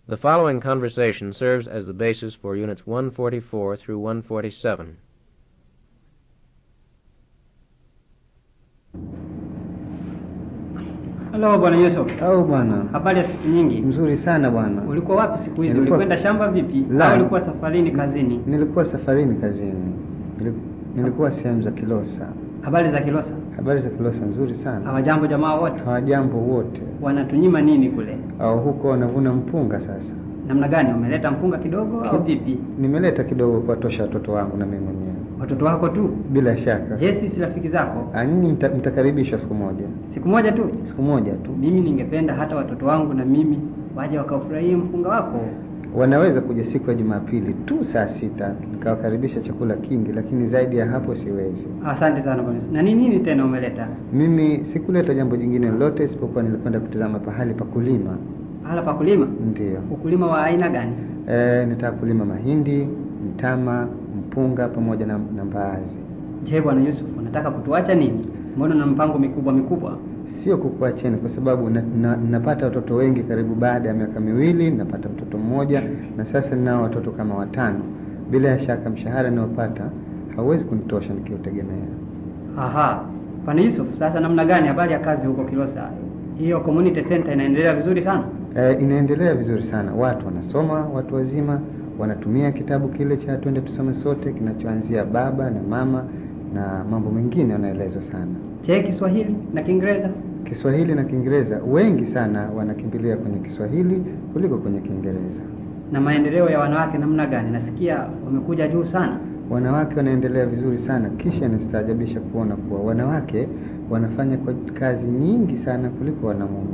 The following conversation serves as the basis for Units 144 through 147. Halo bwana Yusuf, Au bwana, habari ya siku nyingi. mzuri sana bwana. Ulikuwa wapi siku hizi? Nilikuwa- Ulikwenda shamba vipi? La. Au ulikuwa safarini kazini? Nilikuwa safarini kazini, Nili- nilikuwa sehemu za Kilosa. Habari za Kilosa? Habari za Kilosa nzuri sana, Hawajambo jamaa wote? hawajambo wote. Wanatunyima nini kule? Au huko wanavuna mpunga sasa. Namna gani? Umeleta mpunga kidogo au vipi? Nimeleta kidogo kuwatosha watoto wangu na mimi mwenyewe, Watoto wako tu? bila shaka. Je, sisi rafiki zako? Ah, Nyinyi mta, mtakaribishwa siku moja, Siku moja tu? siku moja tu. Mimi ningependa hata watoto wangu na mimi waje wakaufurahie mpunga wako. Wanaweza kuja siku ya Jumapili tu saa sita, nikawakaribisha chakula kingi, lakini zaidi ya hapo siwezi. Asante sana bwana. Yusuf. Na ni nini tena umeleta? Mimi sikuleta jambo jingine lolote isipokuwa nilikwenda kutazama pahali pa kulima. Pahala pa kulima? Ndiyo. Ukulima wa aina gani? E, nitaka kulima mahindi, mtama, mpunga pamoja na, na mbaazi. Je, bwana Yusuf, unataka kutuacha nini? Mbona na mpango mikubwa mikubwa? Sio kukuacheni kwa sababu na, na, napata watoto wengi karibu baada ya miaka miwili napata mtoto mmoja na sasa ninao watoto kama watano. Bila ya shaka mshahara ninaopata hauwezi kunitosha nikiutegemea. Aha. Bwana Yusuf, sasa namna gani habari ya kazi huko Kilosa? Hiyo community center inaendelea vizuri sana? E, inaendelea vizuri sana, watu wanasoma, watu wazima wanatumia kitabu kile cha twende tusome sote kinachoanzia baba na mama na mambo mengine wanaelezwa sana. Je, Kiswahili na Kiingereza? Kiswahili na Kiingereza, wengi sana wanakimbilia kwenye Kiswahili kuliko kwenye Kiingereza. Na maendeleo ya wanawake namna gani? Nasikia wamekuja juu sana. Wanawake wanaendelea vizuri sana, kisha inastaajabisha kuona kuwa wanawake wanafanya kwa kazi nyingi sana kuliko wanamume.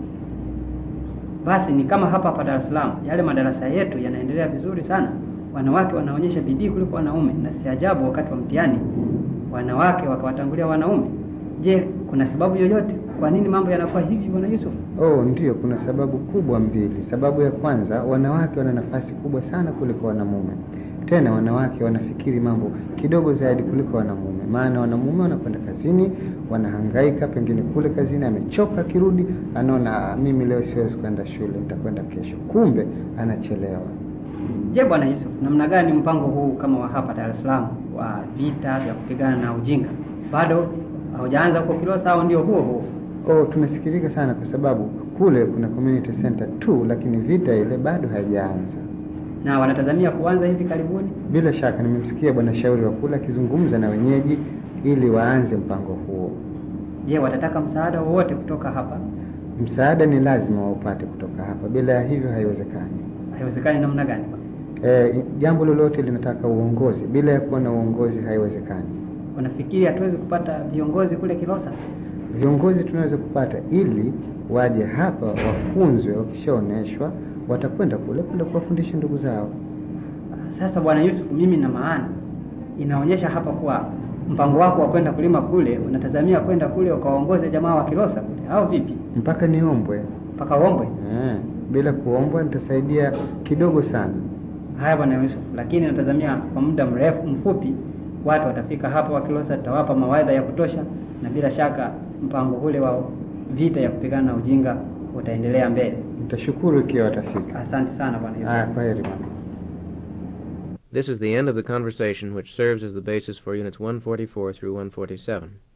Basi ni kama hapa hapa Dar es Salaam, yale madarasa yetu yanaendelea vizuri sana. Wanawake wanaonyesha bidii kuliko wanaume, na si ajabu wakati wa mtihani wanawake wakawatangulia wanaume. Je, kuna sababu yoyote kwa nini mambo yanakuwa hivi, bwana Yusuf? Oh, ndiyo, kuna sababu kubwa mbili. Sababu ya kwanza, wanawake wana nafasi kubwa sana kuliko wanamume. Tena wanawake wanafikiri mambo kidogo zaidi kuliko wanamume, maana wanamume wanakwenda kazini, wanahangaika, pengine kule kazini amechoka, akirudi anaona "Ah, mimi leo siwezi kwenda shule, nitakwenda kesho, kumbe anachelewa. Je, bwana Yusuf, namna gani mpango huu kama wa hapa Dar es Salaam wa vita vya kupigana na ujinga bado haujaanza huko Kilosa au ndio huo huo? Oh, tumesikirika sana kwa sababu kule kuna community center tu, lakini vita ile bado haijaanza. Na wanatazamia kuanza hivi karibuni? Bila shaka nimemsikia bwana shauri wa kule akizungumza na wenyeji ili waanze mpango huo. Je, watataka msaada wowote kutoka hapa? Msaada ni lazima waupate kutoka hapa, bila ya hivyo haiwezekani. Haiwezekani namna gani? E, jambo lolote linataka uongozi, bila ya kuwa na uongozi haiwezekani. Unafikiri hatuwezi kupata viongozi kule Kilosa? Viongozi tunaweza kupata ili waje hapa wafunzwe, wakishaoneshwa watakwenda kule kwenda kuwafundisha ndugu zao. Sasa bwana Yusuf, mimi na maana inaonyesha hapa kuwa mpango wako wa kwenda kulima kule unatazamia kwenda kule ukawaongoze jamaa wa Kilosa kule au vipi? Mpaka niombwe. Mpaka uombwe? Eh, bila kuombwa nitasaidia kidogo sana. Haya bwana Yusuf, lakini natazamia kwa muda mrefu mfupi watu watafika hapa wa Kilosa, tutawapa mawaidha ya kutosha, na bila shaka mpango ule wa vita ya kupigana na ujinga utaendelea mbele. Nitashukuru ikiwa watafika. Asante sana bwana Yusuf. Haya, kwaheri bwana. This is the end of the conversation which serves as the basis for Units 144 through 147.